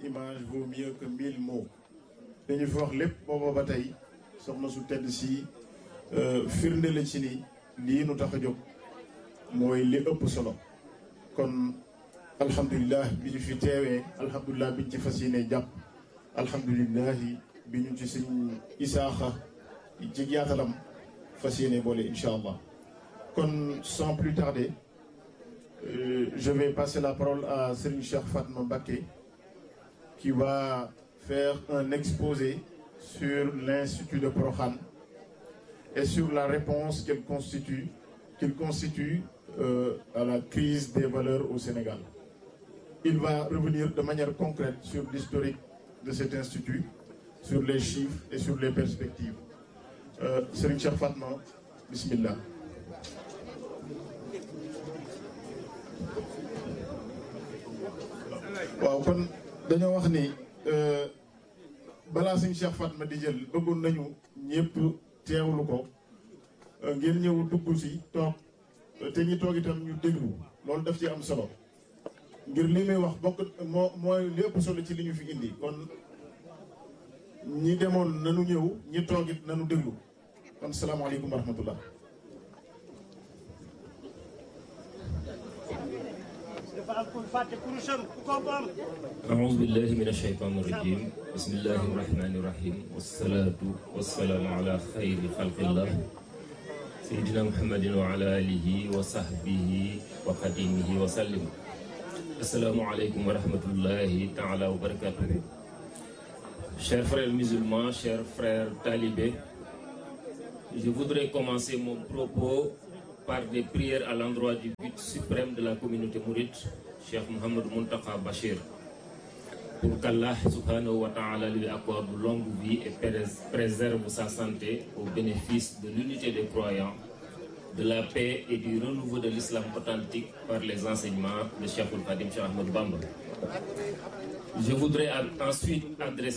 image vaut mieux que mille mots dañu fi wax lépp booba ba tey soxna su tedd si firnde la ci ni lii nu tax a jóg mooy li ëpp solo kon alhamdulilah bi ñu fi teewee alhamdulilah bi ñu ci fas yéene jàpp alhamdulilah bi ñu ci suñ isaaxa ci yaatalam fas yéene boole incha allah kon sans plus tarder euh, je vais passer la parole à Serigne Cheikh Fatma Mbacké qui va faire un exposé sur l'institut de Prokhane et sur la réponse qu'il constitue qu'il constitue euh, à la crise des valeurs au Sénégal. Il va revenir de manière concrète sur l'historique de cet institut, sur les chiffres et sur les perspectives. Euh, Serigne Cheikh Fatma, bismillah. waaw kon dañoo wax ni balaa suñ Cheikh Fatma di jël bëggoon nañu ñëpp teewlu ko ngeen ñëw dugg si toog te ñi toog itam ñu déglu loolu daf ci am solo ngir li muy wax bokk moo mooy li ëpp solo ci li ñu fi indi kon ñi demoon nanu ñëw ñi toog it nanu déglu kon salaamaaleykum wa rahmatullah أعوذ بالله من الشيطان الرجيم بسم الله الرحمن الرحيم والصلاة والسلام على خير خلق الله سيدنا محمد وعلى آله وصحبه وخديمه وسلم السلام عليكم ورحمة الله تعالى وبركاته Chers frères musulmans, chers frères talibés, je voudrais commencer mon propos par des prières à l'endroit du but suprême de la communauté mouride, Cheikh Mohamed Muntaka Bachir, pour qu'Allah subhanahu wa ta'ala lui accorde longue vie et préserve sa santé au bénéfice de l'unité des croyants, de la paix et du renouveau de l'islam authentique par les enseignements de Cheikh Khadim Cheikh Ahmed Bamba. Je voudrais ensuite adresser